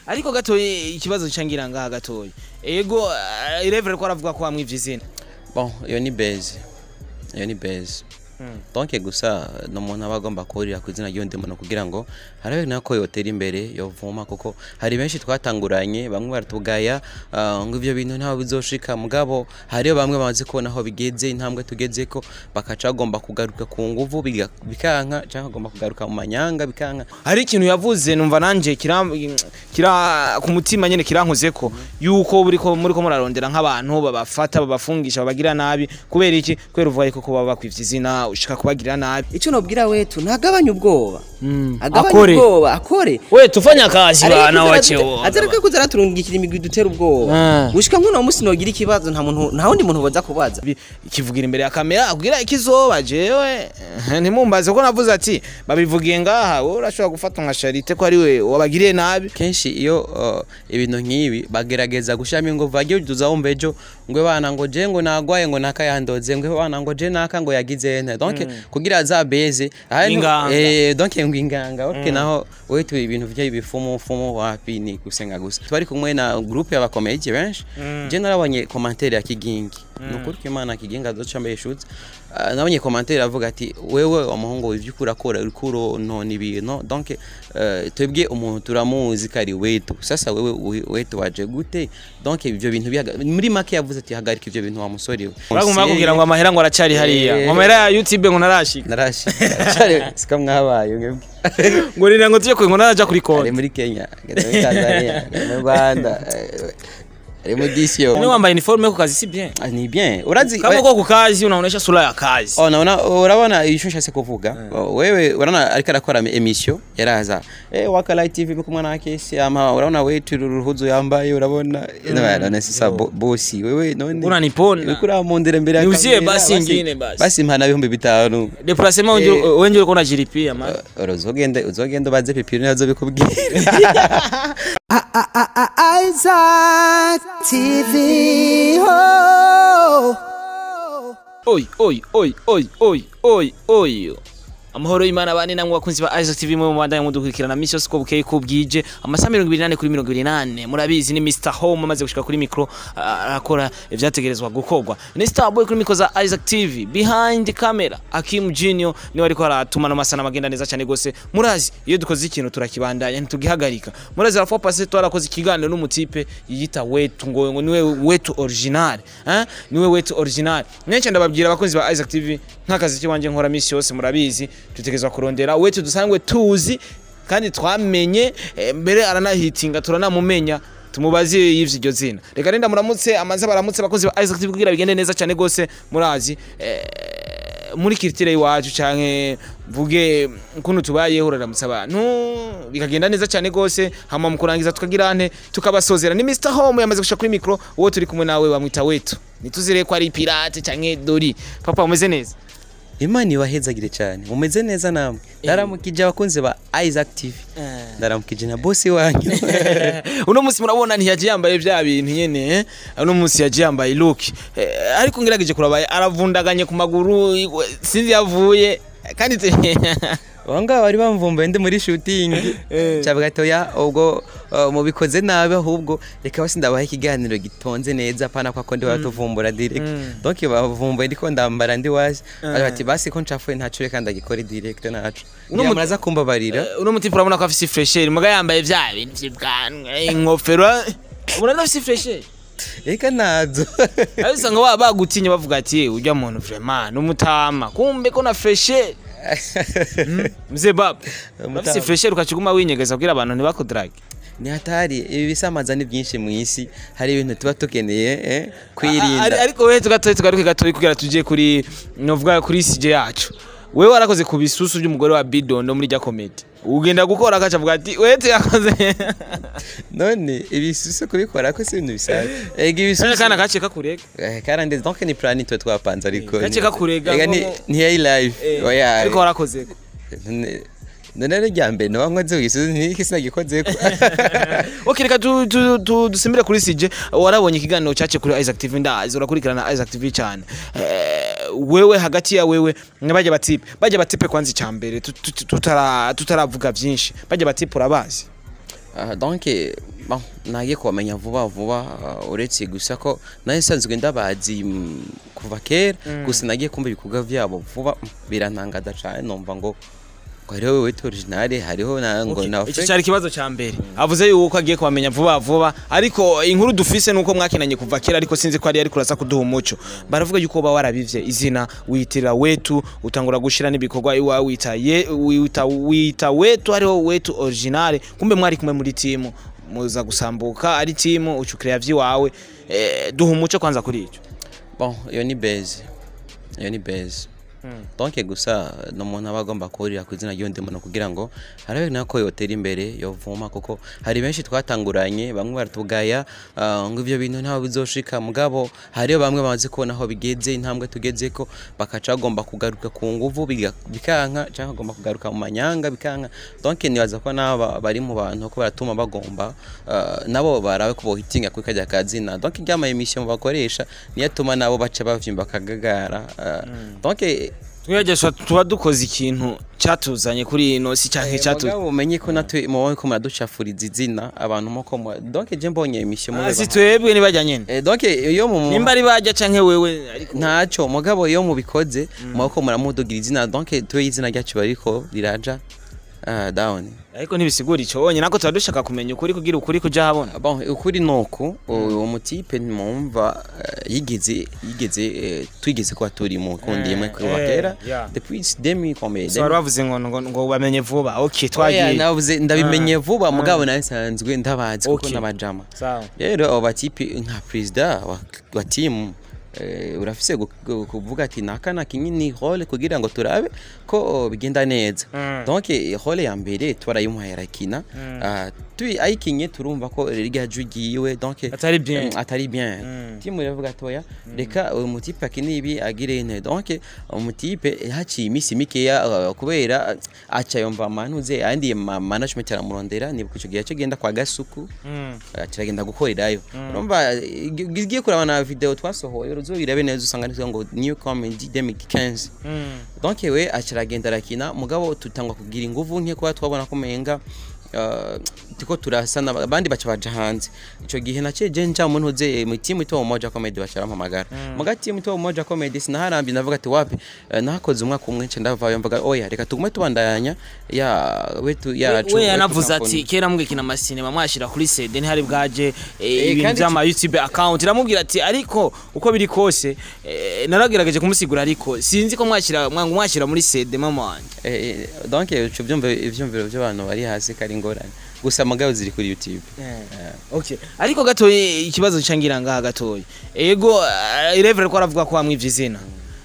ariko gatoyi ikibazo cangira ngaha gatoyi ego uh, irevere ko aravuga ko wamwivye izina bon iyo ni base iyo ni base donc gusa ni umuntu aba agomba kuhurira ku izina ry'undi muntu kugira ngo harabe nako yotera imbere yovuma kuko hari benshi twatanguranye bamwe baratugaya ah, ngo ivyo bintu ntaho bizoshika mugabo hariyo bamwe bamaze kubona aho bigeze intambwe tugezeko bakaca bagomba kugaruka ku nguvu biga- bikanka cyangwa bagomba kugaruka mu manyanga bikanka hari ikintu yavuze numva nanje kira kira ku mutima nyene kirankozeko yuko buriko muriko murarondera nk'abantu babafata babafungisha babagira nabi kubera iki kubera uvuga yuko kuba bakwivye izina ushaka kubagirira nabi icyo nobwira wetu ntagabanye ubwoba Mm, agabanye akore. ubwoba akore we tufanya kazi bana wachewo azareka kuza araturungikira imigwi dutera ubwoba Ah. gushika nk'uno munsi nogira ikibazo nta muntu nta wundi muntu boza kubaza Bi- ikivugira imbere ya kamera akubwira ikizoba jewe eh, ntimumbaze ko navuze ati babivugiye ngaha wowe urashobora gufata nka Charite ko ari we wabagiriye nabi kenshi iyo uh, ibintu nk'ibi bagerageza gushiramo inguvu bagiye uduza wumva ejo ngo bana ngo je ngo nagwaye ngo nakayandoze ngo bana ngo je naka ngo yagize ente donc kugira za beze aha ni- Inganga. eh donc ngo inganga okay naho wewe tu ibintu vya ibifumu fumu wapi ni gusenga gusa twari kumwe na groupe y'abakomedi benshi je narabonye commentaire ya kigingi nukuri ko imana kigingi azoca mbaye shutse Uh, nabonye commentaire avuga ati wewe umuhungu ivyo ukurakora uriko uronona ibintu donc uh, twebwe umuntu turamuzi ko ari wetu sasa wewe we- wetu waje gute donc ivyo bintu bihaga- muri make yavuze ati hagarika ivyo bintu wa musore we uraguma bakubwira ngo amahera ngo aracari hariya Eh. ngo amahera ya YouTube ngo narashika narashika sika mwabaye mwebwe ngo rira ngo tuje ngo naraja kuri ari konti muri Kenya ari muri Tanzania ari mu Rwanda eh, ari mu disio ni wambaye uniforme ku kazi si bien Ah, ni bien urazi kama uko ku kazi unaonesha sura ya kazi Oh, naona urabona icyo nshatse kuvuga wewe urabona ariko arakora emission yaraza eh waka light tv kumwe na kesi ama urabona we tururuhuzo yambaye urabona none none sasa bo- bosi wewe none Unanipona. uriko uramundira imbere ya Niuzie kamera, basi ingine basi. basi mpana ibihumbi bitanu déplacement wenje Eh. wenje uko unajilipia man Uh, uzogende uzogende ubaze pipiri nazo bikubwira Isaac TV. Oh. oi oi oi oi oi oi oi amahoro y'imana bane namwe bakunzi ba Isaac TV mwe mubandanya mudukurikirana misi yose uko bukeye ko bwije amasaha mirongo ibiri n'ane kuri mirongo ibiri n'ane murabizi ni Mr Home amaze gushika kuri mikro ah, arakora ivyategerezwa gukorwa ni Starboy kuri mikro za Isaac TV behind camera Akim Junior niwe ariko aratuma no masana magenda neza cyane gose murazi iyo dukoze ikintu turakibandanya ntitugihagarika murazi la fois passée twarakoze ikiganiro n'umutipe yiyita wetu ngo ngo niwe wetu original eh niwe wetu original nyenshi ndababwira abakunzi ba Isaac TV nk'akazi kiwanje nkora misi yose murabizi tutegerezwa kurondera wetu dusangwe tuzi kandi twamenye eh, mbere aranahitinga turanamumenya tumubaze yivye iryo zina reka renda muramutse amaze baramutse abakozi ba Isaac TV kugira bigende neza cyane gose murazi eh, muri kiritire iwacu canke mvuge ukuntu tubayeho uraramutsa abantu bikagenda neza cyane gose hama mu kurangiza tukagira ante tukabasozera ni Mr Home yamaze gushika kuri micro uwo turi kumwe nawe bamwita wetu nituzire ko ari pirate canke dori papa umeze neza imana ibahezagire cyane mumeze neza namwe ndaramukije abakunzi ba Isaac TV ndaramukije na bosi wanyu uno munsi murabona ntiyaje yambaye bya bintu nyene eh? uno munsi yaje yambaye look eh, ariko ngerageje kurabaye aravundaganye ku maguru igwe- sinzi yavuye kandi te- Wanga bari bamvumbuye ndi muri shooting Eh. cyavuga toya ubwo uh, mubikoze nabi ahubwo reka basi ndabaha ikiganiro gitonze neza pana kwa ko ndi batuvumbura direct donc bavumbuye ndiko ndambara ndi wasi bari bati basi ko ncafuye ntaco reka ndagikore direct naco Uno uno mu- muraza kumbabarira Eh, uno muti urabona ko afise fresher muga yambaye bya bintu vy'ibwanwa ingofero ubona afise fresher reka nazo ariko usanga baba bagutinye bavuga ati "Eh, urya muntu vraiment n'umutama kumbe ko na fresher mzee baba Umutama. afise fresher ukaciguma winyegeza kugira abantu ntibakudrage ni hatari ibi bisamaza ni byinshi mu isi hari ibintu tuba tukeneye eh, Ari- kwirinda ariko wewe tugatoye tugaruke gatoyi kugira tuje kuri novuga kuri sije yacu wewe warakoze ku bisusu by'umugore wa bidondo muri rya comedy ugenda gukora akaca avuga ati wewe yakoze none ibisusu kubikora ko si ibintu bisanzwe ega ibisusu kana kace kakurega Eh, karandeze donc ni plan twe twapanze ariko Gace kakurega ega ni ngo- ni hey live Eh, oya ariko warakoze none none rero rya mbere nawe nkoze wisuzu niki sinagikoze ko okay reka tu- tu- tu- dusimbire kuri sije warabonye ikiganiro cyace kuri Isaac TV ndazi urakurikirana Isaac TV cyane Eh, wewe hagati ya wewe bajya batipe bajya batipe kwanza icyambere tutara tutaravuga byinshi bajya batipe urabazi Ah, donc eh, bon, nagiye kubamenya vuba vuba uh, uretse gusa ko nayo nsanzwe ndabazi mm, kuva kera gusa nagiye kumva ibikorwa vyabo vuba mm, birantangaza cane numva ngo ngo hariho wewe originale hariho na ngo na icyo cyari ikibazo cya mbere avuze yuko agiye kubamenya vuba vuba ariko inkuru dufise nuko mwakinanye kuva kera ariko sinzi ko ari ariko urasa kuduha umuco baravuga yuko uba warabivye izina witirira wetu utangura gushira n'ibikorwa iwa wita ye wita wita wetu ariho wetu originale kumbe mwari kumwe muri timu muza gusambuka ari timu ucukira vyiwawe eh, duha umuco kwanza kuri ico bon iyo ni base iyo ni base donc gusa ni umuntu aba agomba kurira ku izina ry'undi muntu kugira ngo harabe nako yotera imbere yovuma kuko hari benshi twatanguranye bamwe baratugaya ah, ngo ivyo bintu ntaho bizoshika mugabo hariyo bamwe bamaze kubona aho bigeze intambwe tugezeko bakaca bagomba kugaruka ku nguvu biga- bikanka cyangwa bagomba kugaruka mu manyanga bikanka donc nibaza ko naba bari mu bantu ko baratuma bagomba ah, nabo barabe ko bohitinga kuri kajya kazina donc iryama emission bakoresha niyo atuma nabo baca bavyimba akagagara ah, donc twiyagesha tuba dukoze ikintu cyatuzanye kuri ino si cyanke cyatu mugabo umenye ko natwe mubaye ko muraducafuriza izina abantu muko mu- donc je mbonye emission mube si baha- twebwe niba nyene Eh, donc iyo mu nimba ari bajya canke wewe ariko ntaco mugabo iyo mubikoze mubako muramudugira izina donc tuwe izina ryacu bariko riraja ah, down ariko ntibisigura ico wonye nako tuba dushaka kumenya ukuri kugira ukuri kuja habona bon ukuri nuku uwo mutipe mwumva eh, yigeze yigeze eh, twigeze kuba turi mu kundi imwe kuva eh, kera yeah. depuis demi combien so wari wavuze ngo ngo ngo bamenye vuba okay twagiye navuze ndabimenye vuba mugabo nawe nsanzwe ndabazi kuko Okay. n'abajama sawa rero abo batipi nka perezida wa, wa timu eh, urafise gu- gu- kuvuga ati naka na kinyini role kugira ngo turabe ko bigenda neza Mm. donc eh, role ya mbere twarayimuhaye arakina Ah, tui ayikinye turumva ko rya jwi ryiwe donc Atari bien. Mm, atari bien Mm. timu iravuga toya reka uyu mutipe akine ibi agire ine donc umutipe haciye iminsi mikeya uh, kubera uh, aca yumva manuze andi ma management aramurondera nibuka ico gihe yace genda kwa gasuku Mm. uh, kiragenda gukorerayo urumva igiye kuraba na video twasohoye uruzoirabe neza usanga nitwa ngo new comedy 2015 Mm. donc we aciragenda arakina mugabo tutangwa kugira inguvu nke kuba twabona ko menga uh, tiko turasana abandi baca baja hanze ico gihe naciye je nja muntu uze mu timu ito moja comedy baca bampamagara muga timu ito moja comedy sinaharambi ndavuga ati wapi uh, nakoze umwaka umwe nce ndavayo mvuga oya reka tugume tubandanya ya wetu ya we yanavuze ati kera mugikina amasinema mwashira kuri CD ntihari bwaje eh, ibintu kandi vy'ama YouTube account iramubwira ati ariko uko biri kose eh, naragerageje kumusigura ariko sinzi ko mwashira mwangu mwashira muri CD mama wanje eh, eh, donc ico byumva ivyumviro by'abantu bari hasi kari ngorane gusa mugabo ziri kuri YouTube okay ariko gatoye ikibazo cangira ngaha gatoye ego uh, irevere ko aravuga ko wamwivye izina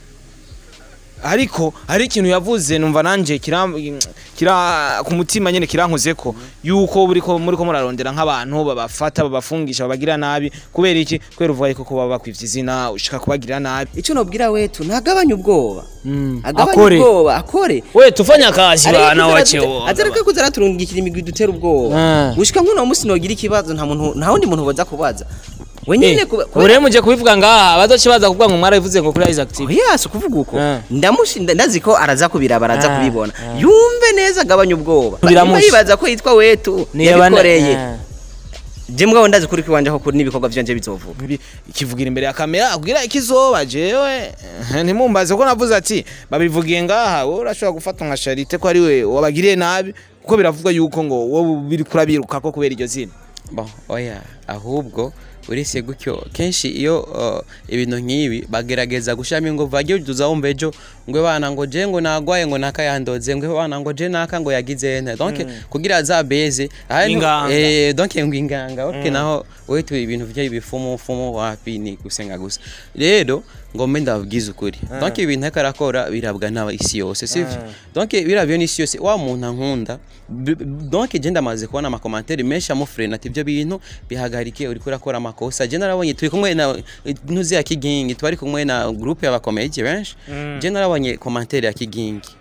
ariko hari ikintu yavuze numva nanje kira kira ku mutima nyene kirankoze ko yuko buri ko muri ko murarondera nk'abantu babafata babafungisha babagira nabi kubera iki kubera uvuga yuko kuba bakwivye izina ushaka kubagirira nabi icyo nobwira wetu ntagabanye ubwoba Mm, agabanye akore. ubwoba akore we tufanya kazi bana wachewo azareka kuza araturungikira imigwi dutera ubwoba Ah. gushika nk'uno munsi nogira ikibazo nta muntu nta wundi muntu boza kubaza wenyine kuba- kubera- ure muje kubivuga ngaha bazoce baza kuvuga ngo mwarabivuze ngo kuri Isaac TV oya si ukuvuga uko Ah. ndamushinda ndazi ko araza kubiraba araza Ah, kubibona yumve neza agabanye ubwoba Biramusha. Niba yibaza ko yitwa wetu Niba na- yabikoreye Ah. je mbwaho ndazi kuri kwiwanje ko kuri n'ibikorwa vyanje bizovuga Ibi- ikivugira imbere ya kamera kugira ikizoba jewe ntimumbaze ko navuze ati babivugiye ngaha wowe urashobora gufata nka Charite ko ari we wabagiriye nabi kuko biravugwa yuko ngo wowe biri kurabiruka ko kubera iryo zina bon oya ahubwo uretse gutyo kenshi iyo uh, ibintu nk'ibi bagerageza gushiramo inguvu bagiye uduza wumva ejo ngo bana ngo je ngo nagwaye ngo nakayandoze ngo bana ngo je naka ngo yagize ente donc kugira za beze ahari- Inganga. eh donc ngo inganga okay naho wetu ibintu vya bifumu fumu wapi ni gusenga gusa rero ngo mbe ndababwiza ukuri donc ibintu ariko arakora birabwa n'aba isi yose sivyo donc birabyo n'isi yose wa muntu ankunda b- b- donc je ndamaze kubona amakomantere menshi amufrena ati ibyo bintu bihagarike uriko urakora amakosa je narabonye turi kumwe na ntuzi ya kigingi twari kumwe na groupe y'abakomedi benshi je narabonye komantere ya kigingi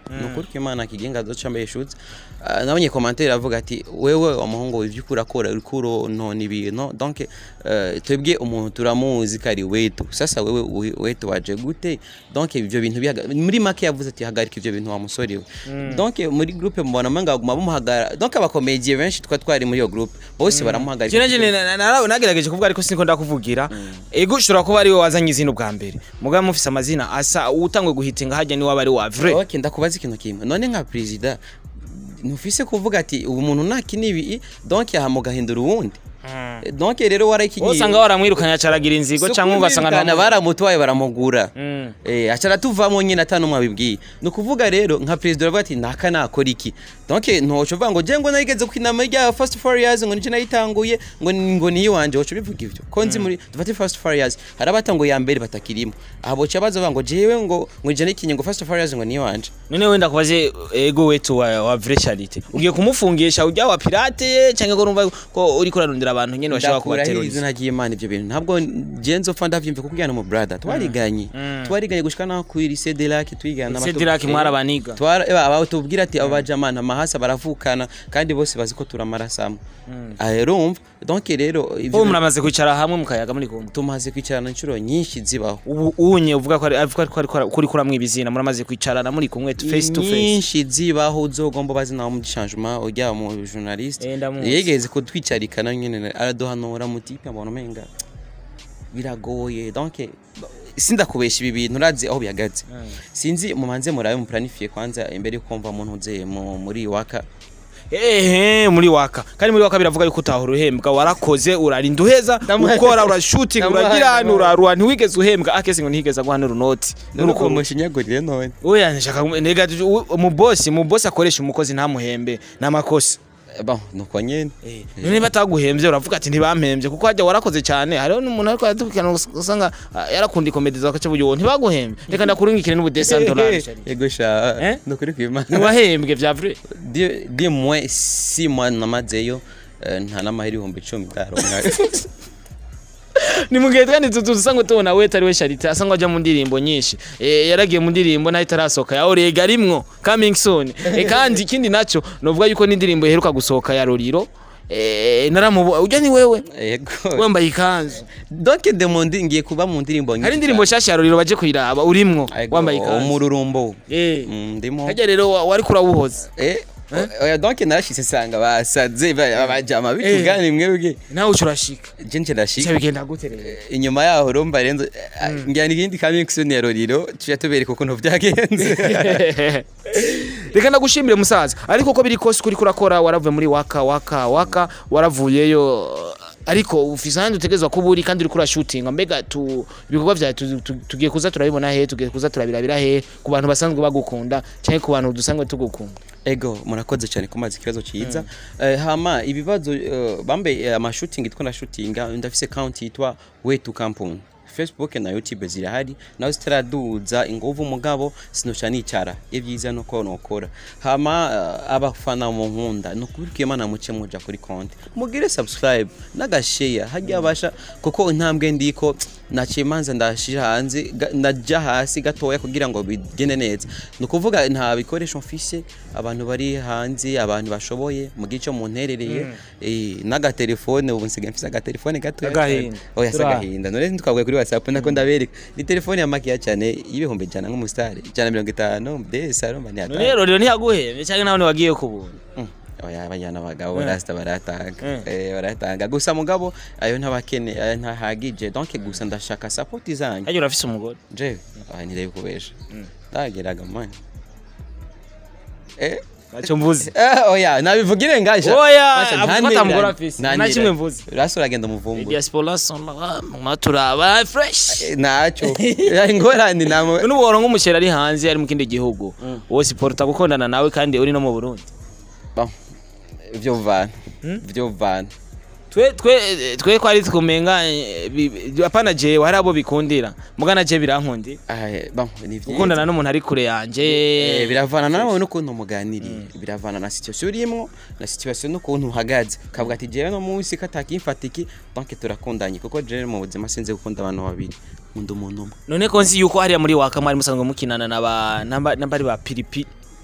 ni ukuri ko imana kigenga azoca mbaye shutse Ah, nabonye commentaire avuga ati wewe umuhungu ivyo ukura kora uriko uronona ibintu donc eh, twebwe umuntu turamuzi kari wetu sasa wewe we- wetu waje gute donc ivyo bintu bihaga muri make yavuze ati hagarika ivyo bintu wa musore we donc muri groupe mbona manga baguma bamuhagara donc abakomediye benshi twa twari muri iyo groupe bose baramuhagarika Jene jene na- na- nagerageje kuvuga ariko siniko ndakuvugira ego ushobora kuba ari we wazanye izina ubwa mbere mugabo mufise amazina asa utangwe guhitinga hajya ni waba ari wa vrai ok ndakubaza ikintu kimwe none nka perezida ntufise kuvuga ati ubu muntu nakina ibi donc aha mugahindura uwundi donc rero warayikinyiye usanga waramwirukanye acaragira inzigo cyangwa ugasanga na nta- baramutwaye baramugura Mm. eh acara tuvamo nyine atanumwe abibwiye ni ukuvuga rero nka perezida uravuga ati naka nakora iki donc ntoco uvuga ngo je ngo narigeze ku inama rya first four years ngo nije nayitanguye ngo ni- ngo niyo wanje woco bivuga ivyo ko nzi muri dufate first four years hari abatanguye ya mbere batakirimo aha boca baza bavuga ngo jewe ngo ngo nije nayikinye ngo first four years ngo niyo wanje none wenda kubaze ego wetu wa, wa vrai charité ugiye kumufungisha ujya wa pirate cyangwa ko urumva ko uri kurarondera abantu nyene bashobora ndakurahiye kubateruriza izina ry'imana ibyo bintu ntabwo genzo fa ndavyumva kuko ujyana mu brother twariganye twariganye gushika naho ku lycée de lac twigana Cedric mwarabaniga aba tubwira ati abo bajamana amahasa baravukana kandi bose bazi ko turamaraso amwe Ah, urumva donc rero ivyo ubu muramaze kwicara hamwe mukayaga muri kumwe tumaze kwicarana inshuro nyinshi zibaho ubu unye uvuga ko ari avuga ko ari kuri kuramwe ibizina muramaze kwicarana muri kumwe face to face nyinshi zibaho uzogomba bazi nawe mu changement ujya mu journaliste Eh, ndamuzi. yegeze kutwicarikana nyene araduhanura mutipe mbona umenga biragoye donc sindakubesha ibi bintu urazi aho bihagaze sinzi mumanze murabe muplanifie kwanza imbere yo kumva umuntu uze mu- muri waka ehe muri waka kandi muri waka biravuga yuko utahora uhembwa warakoze urarinda uheza ukora urashuting Ndamuhaye, uragira hano ndamuhaye. urarura ntiwigeze uhembwa akese ngo ntihigeze aguha n'urunoti nuko mushinyagurire none oya nshaka nega mu boss mu boss akoresha umukozi ntamuhembe n'amakosa bon nuko nyene none bataguhembye uravuga ati ntibampembye kuko hajya warakoze cyane hariho n'umuntu ariko aradukana usanga ah, yarakunda ikomedi zawe akaca buyo ntibaguhembye reka ndakurungikire n'ubudesa dolari yego sha Eh? nukuri kwimana ntiwahembwe vya vrai Di- di mwe si mwa namazeyo eh, nta n'amahera ibihumbi icumi ndaronka ni mu gihe kandi tutu usanga tubona we atari we Charité asanga ajya mu ndirimbo nyinshi eh, yaragiye mu ndirimbo naho itarasohoka ya Orega rimwo coming soon eh, kandi ikindi naco novuga yuko n'indirimbo iheruka gusohoka ya Roriro eh, naramubo ujya ni wewe yego wambaye ikanzu donc de mu ndi ngiye kuba mu ndirimbo nyinshi hari indirimbo nshasha ya Roriro baje kuyiraba urimwo Yego, wambaye ikanzu umururumbo eh Mm, ndimo hajya rero wa- wari kurawuhoza eh oya donc narashitse nsanga basaze ba- bajama bitugane mwebwe nawe ucurashika je nje ndashika cyo bigenda gute rero inyuma yaho urumva renzo njyana ikindi kamixon ya roriro tuya tubereka ukuntu byagenze reka ndagushimire musaza ariko uko biri kose kuri kurakora waravuye muri waka waka waka waravuyeyo ariko ufise ahandi utegerezwa kuba uri kandi uriko urashutinga mbega tu ibikorwa vyawe tu- tu- tugiye kuza turabibona he tugiye kuza turabirabira he ku bantu basanzwe bagukunda canke ku bantu dusanzwe tugukunda ego murakoze cyane kumaza ikibazo cyiza Eh, hama ibibazo eh, bambe eh, amashutingi two ndashutinga ndafise account yitwa way to campaign facebook na youtube zirahari nawe zitaraduza inguvu mugabo sinoca nicara ibyiza nuko nokora hama eh, abafana mu nkunda nukubirika imana muce muja kuri konti mugire subscribe n'agashare hajya abasha kuko intambwe ndiko naciye manza ndashira hanze ga- ndaja hasi gatoya kugira ngo bigende neza ni ukuvuga nta bikoresho mfise abantu bari hanze abantu bashoboye mu gice munterereye eh, n'agatelefone ubu nsigaye mfise agatelefone gatoya Agahinda. cyane. oya si Turaha. agahinda none ntitwavuye kuri whatsapp nako ndabereka ni telefone ya makiya cyane y'ibihumbi ijana nk'umusitari ijana mirongo itanu mbese arumva ni none rero rero ntiyaguhembye canke nawe ntiwagiye ku buntu Mm. oya bajyana abagabo Mm. barasita baratanga Mm. eh baratanga gusa mugabo ayo ntabakene ayo ntahagije donc gusa ndashaka support zanyu hajya urafise umugore je aha nirebe kubesha ndageraga mani eh naco mvuze Eh, oya nabivugire ngasha Oya, Masha, avuga ko ntantereranye. atamugore afise. Nta Ntantereranye. kimwe mvuze. rasi uragenda umuvumbura diaspora sonora maturaba fresh Eh, naco Eh, ingorane namo none ubu woronka umuceri ari hanze ari mu kindi gihugu wowe siporta gukundana nawe kandi uri no mu Burundi Bon, vyo vana vyo vana twe twe twe kwari tukumenga eh, bi- bi- apana jewe hari abo bikundira mugana je birankundira Ah, bon ni vyiza. gukundana n'umuntu ari kure yanje Eh, biravana nawe n'ukuntu muganiriye biravana na situation urimo na situation n'ukuntu uhagaze kavuga ati jewe no munsi katakimfatiki donc turakundanye kuko jewe mu buzima sinzi gukunda abantu babiri nkunda umuntu umwe none ko nzi yuko hariya muri waka mwari musanzwe mukinana na ba namba namba ari ba piripi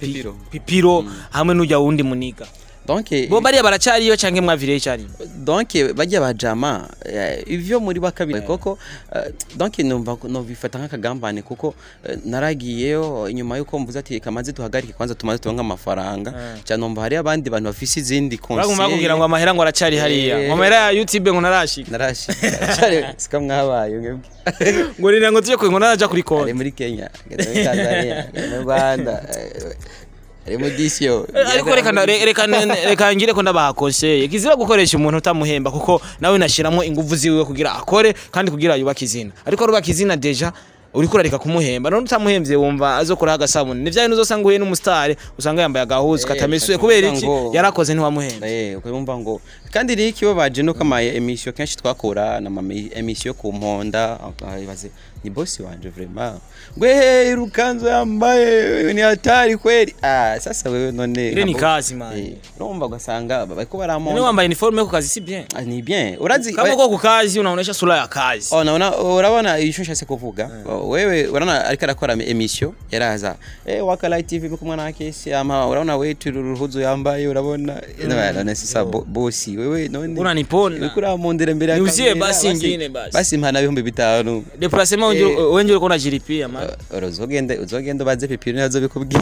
Pipiro. pipiro hamwe n'ujya wundi muniga donc bo bariya baracariyo canke mwavire cyari donc bajya bajama eh, ivyo muri bakabiri koko eh, donc numva ko- novifata nk'akagambane kuko eh, naragiyeyo inyuma yuko mvuze ati kamaze duhagarike kwanza tumaze turonke amafaranga cyane numva hari abandi bantu bafise izindi baguma bakubwira ngo amahera ngo aracari hariya Eh. ngo amahera ya youtube ngo narashika narashika cyane sika mwabaye mwebwe ngo nira ngo tuje ngo naraja kuri ari konti muri Kenya ari muri Tanzania ari mu Rwanda eh, ari mu disyo ariko reka nda- re- reka ne- reka ngire ko ndabaha konseye kizira gukoresha umuntu utamuhemba kuko nawe nashiramo ingufu ziwe kugira akore kandi kugira yubake izina ariko rubaka izina deja uriko urareka kumuhemba none utamuhemvye wumva azokuraho agasabuni ni vya bintu uzosanga uhuye n'umusitari usanga yambaye agahuzu Eh, katamesuye ukaca kubera uvuga iki ngo- yarakoze ntiwamuhemba Eh, ukabumva ngo kandi rero ikibabaje nuko ama emission kenshi twakora na ama emission ku mponda ibaze ni boss wanje vraiment ngwe hey rukanzo yambaye ni hatari kweli ah sasa wewe none Ile ni ntabwo- kazi, man. Eh, urumva ugasanga bariko None baramonda wambaye uniforme yo ku kazi si bien Ah, ni bien urazi kama uko ku kazi unaonesha sura ya kazi Oh, naona urabona icyo nshatse kuvuga wewe urabona ariko arakora emission yaraza eh waka light tv kumwe na kesi ama urabona wetu ruhuzu yambaye urabona none sasa bo- bosi wewe none Unanipona. uriko uramundira imbere ya Niuzie kamera, basi ingine basi. basi mpana ibihumbi bitanu deplacement Eh. wenje uriko unajiripia man Uh, uzogende uzogende ubaze pipiro nazo bikubwira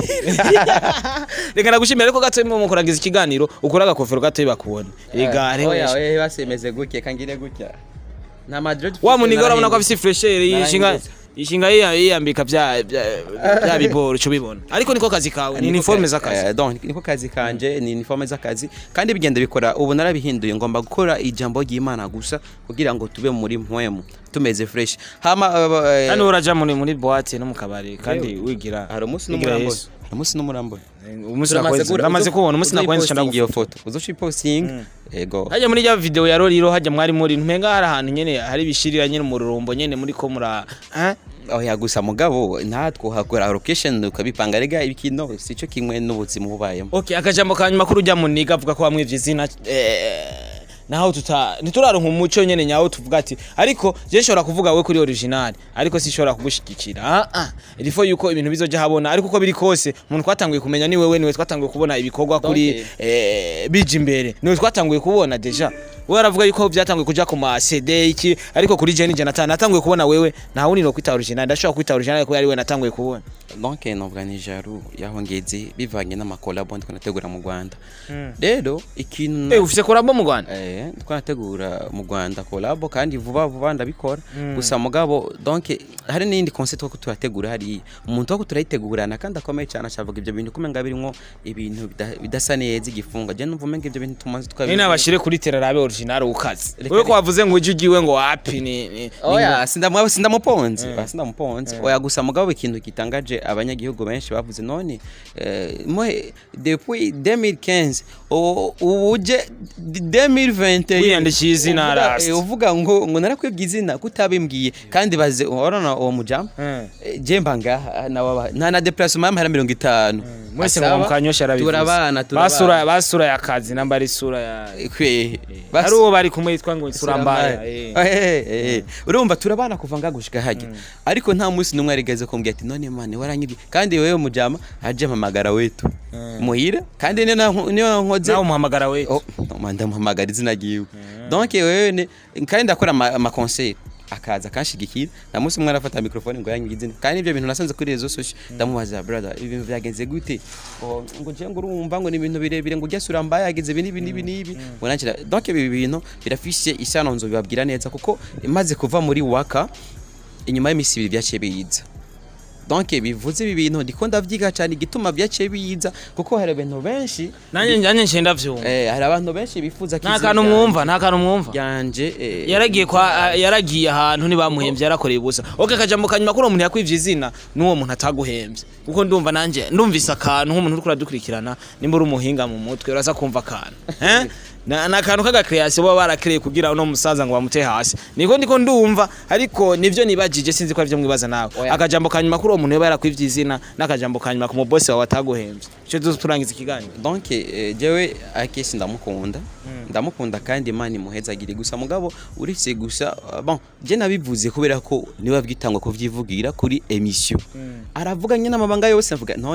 reka ndagushimira ariko gato mu kurangiza ikiganiro ukora agakofero gato bakubona rega hariho oya benshi. oya basemeze gutya kangire gutya nta madrid wa muniga urabona ko afise fresher yishinga Narahindutse. yishinga yiya- yiyambika bya bya- bya biboro cyo bibona ariko niko kazi kawe ni uniforme z'akazi Eh, donc niko kazi kanje ni uniforme z'akazi kandi bigenda bikora ubu narabihinduye ngomba gukora ijambo ry'Imana gusa kugira ngo tube muri mpwemu tumeze fresh hama eh, kandi uraja muri muri boîte no mu kabari kandi wigira hari umunsi wigira n'umurambo Yesu. hari umunsi n'umurambo umunsi nakwezi namaze kubona umunsi nakwezi nakwezi iyo foto uzoshi posting ego hajya muri ya video ya Roriro hajya mwari muri ntumenga hari ahantu nyene hari bishirira nyene mu rurumbo nyene muri ko mura eh oya gusa mugabo natwe uhakora location ukabipanga rega ibikino sico kimwe n'ubuzima bubayemo Okay, akajambo ka nyuma kuri ujya muniga avuga ko wamwivye izina eh, naho tuta ntituraronka umuco nyene nyawo tuvuga ati ariko je nshobora kuvuga we kuri original ariko sishobora kugushigikira ah ah ilifo yuko ibintu bizoja habona ariko uko biri kose umuntu twatanguye kumenya ni wewe niwe twatanguye kubona ibikorwa kuri Donc, eh, bije imbere niwe twatanguye kubona deja we aravuga yuko byatanguye kuja ku ma CD iki ariko kuri je nije natana natanguye kubona wewe nta wundi no kwita original ndashobora kwita original ko yari we natanguye kubona donc novuga ni jaru yaho ngeze bivanye n'amakolabo ndiko nategura mu Rwanda rero ikintu eh ufise korabo mu Rwanda Eh, twanategura mu Rwanda kolabo kandi vuba vuba ndabikora gusa mugabo donc hari n'indi concept ko turategura hari umuntu wo turayitegurana kandi akomeye cyane acavuga ibyo bintu kumenga birimo ibintu bida- bidasa neza igifunga je numva umenga ibyo bintu tumaze ni tukabi nabashire kuri terarabe original ukazi Reka wewe ko reka. wavuze ngo uje ugiwe ngo wapi ni ni- oya sindamu sindamuponze oya sindamuponze oya gusa mugabo ikintu gitangaje abanyagihugu benshi bavuze none eh, moi depuis 2015 o- uje 2021 Wiyandikiye izina uvuga- last. eh, uvuga ngo ngo narakwibye izina kutabimbwiye kandi baze urabona uwo mujama Mm. Eh, je mba ngaha nawe nta na déplacement y'amahera mirongo itanu mwese Asaba, ngo mukanyosha arabivuze turabana basura turabana basura ya kazi namba ari sura ya kwe ari uwo bari kumwe yitwa ngo sura mbaya eh. Eh, eh, eh. urumva turabana kuva ngagushika hajya ariko nta munsi n'umwe arigeze kumbwira ati none mane waranyibye kandi wewe mujama aje mpamagara wetu muhira kandi niyo na- niyo nkoze nawe umuhamagara we Oh, no, ndamuhamagara izina ryiwe donc wewe ni- kandi ndakora ama- amakonseil akaza akanshigikira na munsi umwe arafata mikrofone ngo yanywe izina kandi ibyo bintu nasanze kuri rezo social ndamubaza brother ibintu byagenze gute Oh, ngo je ngo urumva ngo ni ibintu birebire ngo ujya sura mbaye yagenze ibi n'ibi n'ibi n'ibi ngo nakira donc ibi bintu birafishe isano nzo bibabwira neza kuko imaze kuva muri waka inyuma y'iminsi ibiri byaciye biyiza donc bivuze ibi bintu ndiko ndavyiga cyane igituma byaciye biyiza kuko hari abantu benshi nanjye njye nshenda vyumva Eh, hari abantu benshi bifuza ko nta izina kantu ryanje- mwumva nta kantu mwumva ryanje eh, yaragiye kwa yaragiye ahantu ntibamuhembye yarakoreye ubusa okay kajambo kanyuma kuri uwo muntu yakwivye izina n'uwo muntu ataguhembye kuko ndumva nanje ndumvise akantu nk'umuntu uri kuradukurikirana nimba uri umuhinga mu mutwe uraza kumva akantu eh na na akantu k'agakreation baba barakreye kugira uno musaza ngo bamute hasi niko ndiko ndumva ariko nivyo nibajije sinzi ko arivyo mwibaza nawe Oya. akajambo kanyuma kuri uwo muntu yaba yarakwivye izina n'akajambo kanyuma ku mubosi wawe ataguhembye ico turangiza ikiganiro donc eh, jewe akesi ndamukunda ndamukunda kandi imana imuhezagire gusa mugabo uretse gusa uh, bon je nabivuze kubera ko niwe abwitangwa kuvyivugira kuri emission aravuga nyine amabanga yose avuga none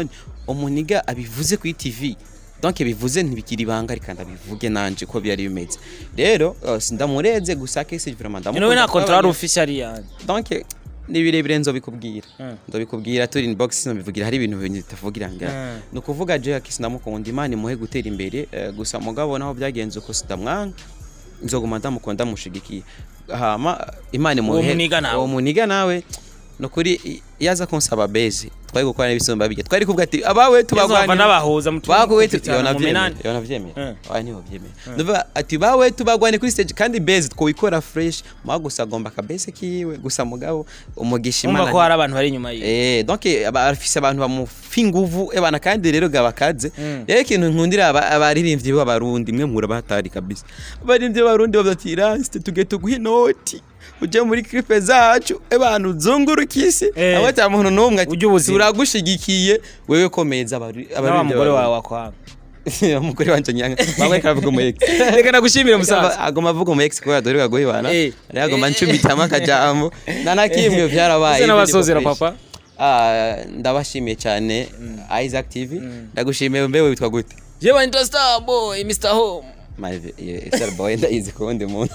umuniga abivuze kuri tv donc bivuze ntibikiri ibanga ariko ndabivuge nanje ko byari bimeze rero uh, ndamureze gusa kese vraiment Ino we ndamukunda nta contrat twabanye- official yani donc ni birebire nzobikubwira Mm. ndabikubwira turi inbox nzobivugira hari ibintu bintu bitavugira nga Mm. ni ukuvuga je akisi ndamukunda imana imuhe gutera imbere eh, gusa mugabo naho byagenze uko sidamwanga nzoguma ndamukunda mushigikiye hama imana Uwo imuhe muniga nawe. uwo muniga nawe nukuri yaza kunsaba base twari gukora n'ibisumba bijya twari kuvuga ati abawe Yezu bava tubagwanira n'abahuza mu bawe tuzi cyane mu minani. yona vyemeye Eh. oya niho vyemeye ndavuga ati bawe tubagwane kuri stage kandi base twikora fresh mwa gusa agomba ka base kiwe gusa mugabo umugisha Umva imana ko hari abantu bari inyuma yiwe Eh, donc aba- afise abantu bamufa inguvu ebana kandi rero gabakaze Mm. rero ikintu nkundira aba- abaririmbyi b'abarundi mwe mura batari kabisa abaririmbyi b'abarundi bavuga ati raste tuge tuguhe inoti uje muri clipe zacu ebana uzungurukise Eh. abo ata muntu n'umwe ati Ujye ubuzima. turagushigikiye wewe komeza abari- na wa abaririmbyi mugore wawe b'abarundi. wakwanga umugore wanje nyanga bamwe karavuga umu ex reka nagushimire musaza agoma avuga umu ex kubera dore gaguhibana Eh. rero agoma ncubitamo akajambo na nakimwe byarabaye Ese n'abasozera ibindi papa Ah, ndabashimiye cyane Isaac TV ndagushimiye mbewe witwa gute jewe nitwa star boy mr home Mave, ye- Star boy ndayizi ku wundi muntu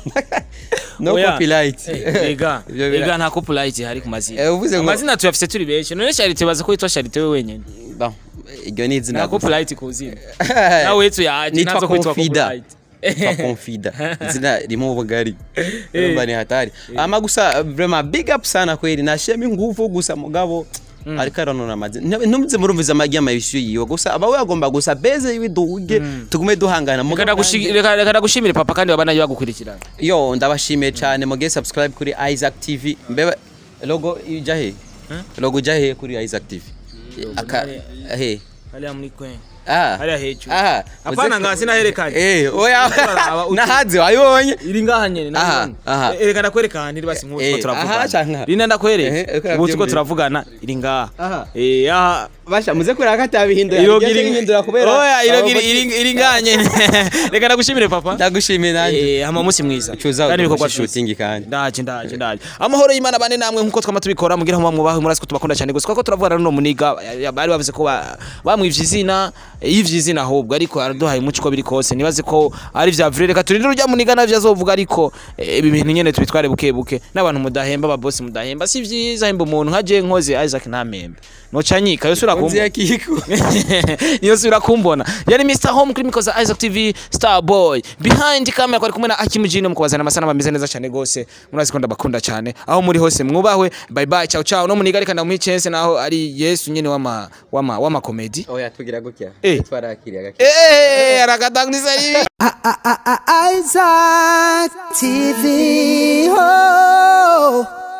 no Oya. copyright Eh, ega Ibyo bira- ega nta copyright hari ku mazina Eh, uvuze ngo- amazina tuyafise turi benshi none charite baza ko witwa charite we wenyene Bon, iryo ni izina nta gusa. copyright ku zina nawe wetu yaje Nitwa nazo kwitwa Confida. copyright Nitwa Confida izina ririmo ubugari urumva ni hatari ama gusa vraiment big up sana kweli nashema inguvu gusa mugabo ariko aranona amazina ntumze murumviza amagi y'amabishu yiwe gusa aba we agomba gusa beze yiwe duhuge tugume duhangana Reka mugabo ndagushi- reka reka ndagushimire papa kandi babana bagukurikirana yo ndabashimiye cyane muge subscribe kuri Isaac TV mbeba logo ijya he logo ijya he kuri Isaac TV aka he hariya muri kwe ah hariya hejuru ah apana uze- nga sinaherekanye eh oya Uraraba uti- nahaze wayibonye iri ngaha nyene Aha, nabibona. aha. Eh, reka ndakwereka ahantu iri basi nk'uko Eh, turiko aha turavugana canke- rina Ehe, ndakwereka reka ubu turiko navyumvise. turavugana iri ngaha Aha. eh aha basha muze kureba ko atabihindura irogi Igiye iri kubihindura kubera oya irogi abo iri iri- iri ngaha nyene reka ndagushimire papa ndagushimiye nanjye eh hama umunsi mwiza cuza kandi ibikorwa udufashe byiza shooting kandi ndaje ndaje ndaje amahoro y'imana bane namwe nkuko twama tubikora mugira ngo mwubahe murasi ko tubakunda cyane gusa kuko turavugana n'uno muniga ya- bari bavuze ko ba- bamwivye izina yivye izina ahubwo ariko araduhaye umuco uko biri kose nibaze ko ari vya vrai reka turinde urya muniga navyo azovuga ariko eh, ibi bintu nyene tubitware buke buke n'abantu mudahemba ababosi mudahemba si vyiza hemba umuntu nkaje nkoze Isaac ntamembe noca nyika yo sura nzi kumva yakiko niyo sura kumbona yari Mr Home kuri mikoza Isaac TV Star Boy behind camera kwari kumwe na Akim Jino mukubazana amasana bameze neza cyane gose murazi ko ndabakunda cyane aho muri hose mwubahwe bye bye ciao ciao no muniga reka ndamuha chance naho ari Yesu nyene wama wama wama comedy oya tugira gutya Eh. twarakiriye gake eh arakatangisa ribi Isaac TV. Oh.